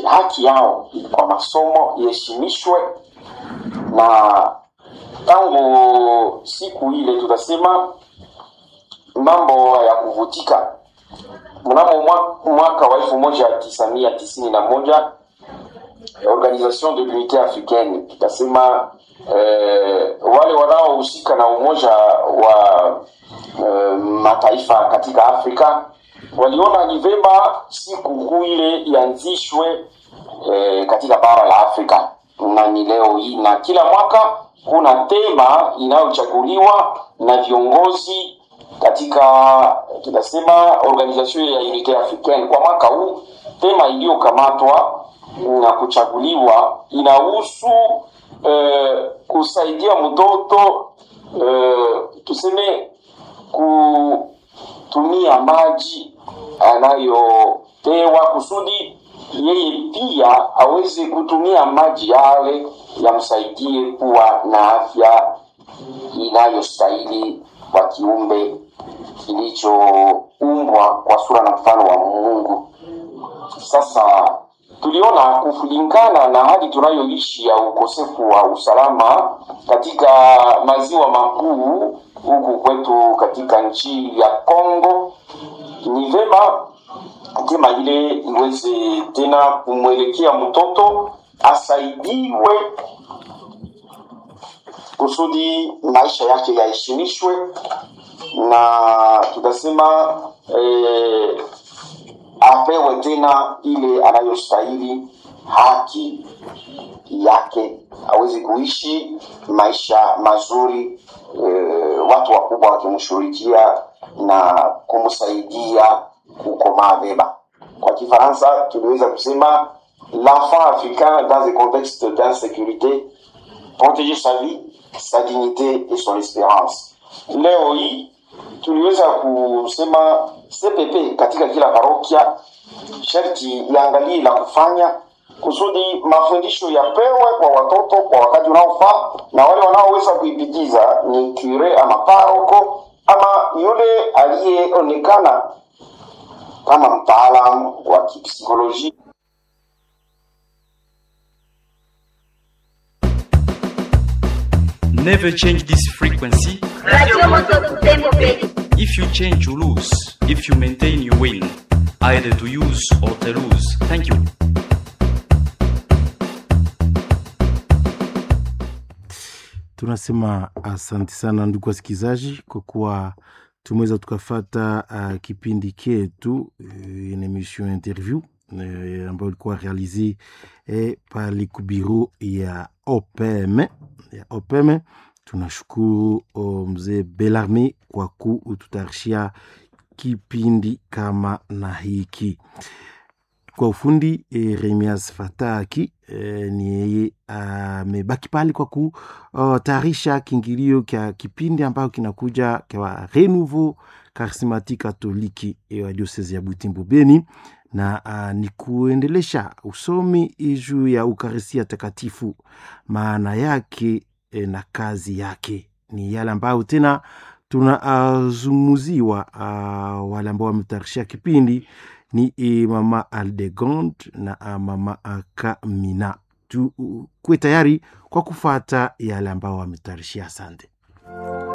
haki yao kwa masomo iheshimishwe, na tangu siku ile tutasema mambo ya kuvutika. Mnamo mwaka wa elfu moja tisa mia tisini na moja Organisation de l'Unité Africaine tutasema eh, wale wanaohusika na umoja wa eh, mataifa katika Afrika waliona ni vema siku kuu ile ianzishwe eh, katika bara la Afrika, na ni leo hii, na kila mwaka kuna tema inayochaguliwa na viongozi katika tunasema Organisation ya Unité Africaine. Kwa mwaka huu tema iliyokamatwa na kuchaguliwa inahusu eh, kusaidia mtoto eh, tuseme kutumia maji anayopewa kusudi yeye pia aweze kutumia maji yale yamsaidie kuwa na afya inayostahili kwa kiumbe kilichoumbwa kwa sura na mfano wa Mungu. Sasa tuliona kulingana na hali tunayoishi ya ukosefu wa usalama katika maziwa makuu huku kwetu katika nchi ya Kongo, ni vema tema ile iweze tena kumwelekea mtoto asaidiwe kusudi maisha yake yaheshimishwe, na tutasema eh, apewe tena ile anayostahili haki yake, aweze kuishi maisha mazuri e, watu wakubwa wakimshughulikia na kumsaidia kukomaa vema. Kwa Kifaransa tuliweza kusema l'enfant africain dans un contexte d'insécurité protéger sa vie, sa dignité et son espérance. Leo hii tuliweza kusema CPP katika kila parokia sharti iangalie la kufanya kusudi mafundisho yapewe kwa watoto kwa wakati unaofaa, na wale wanaoweza kuipitiza ni kure ama paroko ama yule aliyeonekana kama mtaalamu wa kipsikolojia. Never change this frequency. Radio Moto Butembo Bay. If you change, you lose. If you maintain, you win. Either to use or to lose. Thank you. Tunasema asante sana ndugu wasikilizaji, kwa kuwa tumeweza tukafata uh, kipindi ketu uh, une emission interview uh, ambayo ilikuwa realize eh, pale kubiru ya OPM ya OPM. Tunashukuru oh, mzee Belarme kwa kututayarishia kipindi kama na hiki kwa ufundi e, Remias Fataki e, ni yeye amebaki pale kwa kutayarisha kiingilio kya kipindi ambayo kinakuja kwa Renouveau Charismatique Katoliki e, wa diosezi ya Butembo Beni na uh, ni kuendelesha usomi juu ya Ukaristia Takatifu, maana yake e, na kazi yake ni yale ambayo tena tunazungumuziwa uh, uh, wale ambao wametayarishia kipindi ni e, mama Aldegond na uh, mama uh, Kamina. Tukuwe tayari kwa kufata yale ambao wametayarishia. Asante.